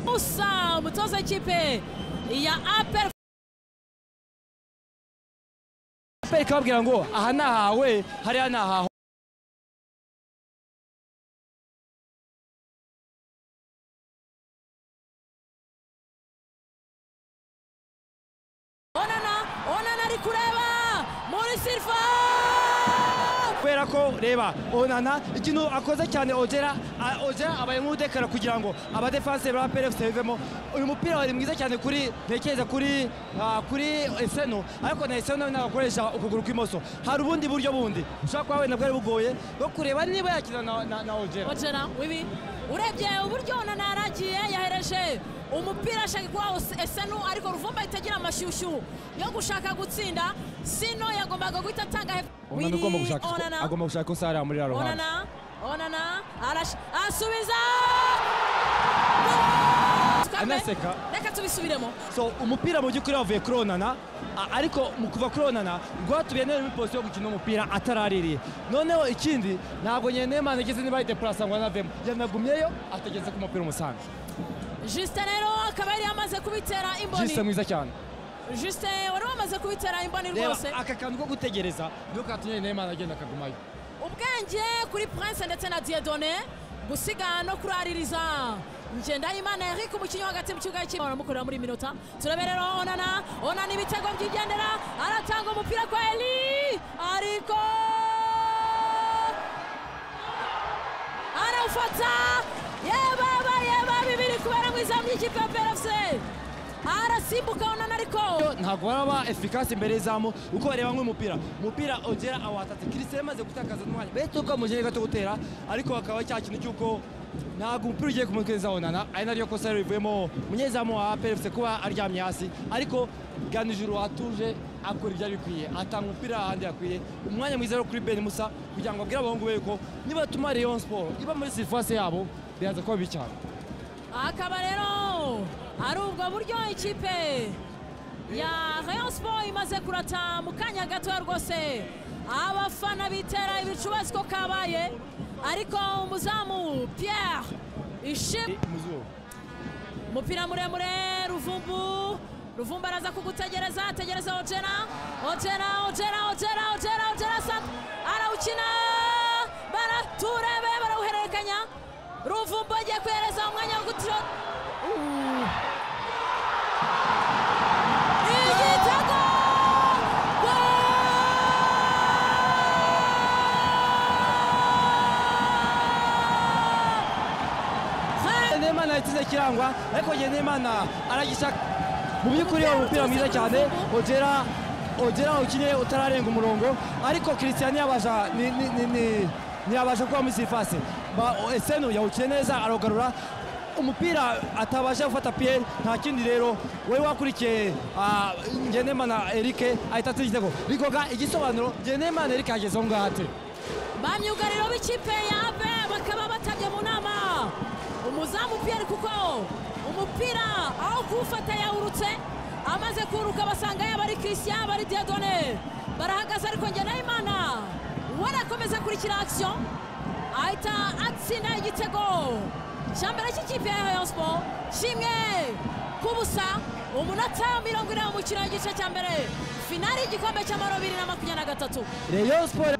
Musa umutoza w'ikipe ya aperi aperi kababwira ngo aha ni ahawe hariya ni ahawe onana onana ari kureba muri sirifa kubera ko reba onana ikintu akoze cyane ogera a- ogera abaye nk'udekara kugira ngo abadefanse ba plfc bivemo uyu mupira wari mwiza cyane kuri ntekereza kuri ah, kuri eseno ariko na eseno nawe akoresha ukuguru kw'imoso hari ubundi buryo bundi ushobora kuba wenda bwari bugoye bwo kureba niba yakina na, na, na ogera ojana wibi urebye uburyo onana yari agiye yahereje umupira ashaka kuwa esenu ariko ruvumba itagira amashyushyu yo gushaka gutsinda sino yagombaga guhita atanga hepfo onana agomba gushaka onana agomba gushaka ko sara muri raro onana onana arash asubiza Anaseka. reka tubisubiremo so umupira mu by'ukuri wavuye kuri onana a- ariko mu kuva kuri onana rwatubiye neza muri posiyo yo gukina umupira ataraririye noneho ikindi ntabwo nyenemana igeze niba yidepurasa ngo anavemo yanagumyeyo ategetse ko umupira umusange jusite rero akaba yari yamaze kubitera jise imboni mwiza cyane jusite wari wamaze kubitera imboni reba rwose aka kantu ko gutegereza niyo katumye nyenemana agenda akagumayo ubwenge kuri prince ndetse na diedone gusiga no kuraririza ngendahimana eric umukinnyi wo hagati mu kibuga cy'iwe baramukorera muri minota turebe rero onana onana ibitego byigendera aratanga umupira kwa eli ariko arawufata yebaba yeba bibiri kubera mu izamu ry'ikipe ya prfc arasimbuka onana ariko ntabwo baraba efikasi imbere y'izamu uko bareba nk'umupira umupira ongera awatatse kirisire yamaze gutakaza n'umwanya mbese uko amugeye gato gutera ariko hakaba cya kintu cy'uko ntabwo umupira ugiye kumuteza onana ari naryo kosa rivuyemo umunyezamu wa PFC kuba aryamye hasi ariko ganijuru watuje akora ibyo abikwiye atanga umupira ahandi yakwiye umwanya mwiza wo kuri Ben Musa kugira ngo abwire abahungu be yuko nibatuma Rayon Sport iba muri sirifase yabo biraza kuba bibi cyane akaba rero ari ubwo buryo ikipe ya Rayon Sport imaze kurata mu kanya gatoya rwose abafana bitera ibicubazi ko kabaye ariko umuzamu Pierre Ishimwe Muzuru umupira muremure ruvumbu ruvumbu araza kugutegereza ategereza ojera ojera ojera ojera ojera ojera sat arawukina bara turebe barawuhererekanya ruvumbu agiye kuhereza umwanya wo gutiro igitego Goal! Nehemana yatsinze kirangwa ariko njye Nehemana aragishaka mu by'ukuri uwo mupira mwiza cyane ogera ogera ukinye utararenga umurongo ariko Christian yabasha ni- ni- ni- ni- ntiyabasha kuba muri sirifase esenu yawukiye neza arogarura umupira atabasha gufata piyeri nta kindi rero wowe wakurikiye ah, Ngendemana Eric ahita atsinda igitego rigoga igisobanuro Ngendemana Eric yageze aho ngaho ate ba myugariro b'ikipe ya abe bakaba batabye mu nama umuzamu piyeri kuko umupira aho kuwufata yawurutse amaze kuruka basanga yaba ari christian yaba ari diadone barahagaze ariko ngenayimana we arakomeza akurikira akisiyo ahita atsinda igitego cya mbere cy'ikipe ya rayon sport kimwe ku busa umunota mirongo ine w'umukino w'igice cya mbere finali y'igikombe cy'amahoro bibiri na makumyabiri na gatatu Rayon Sport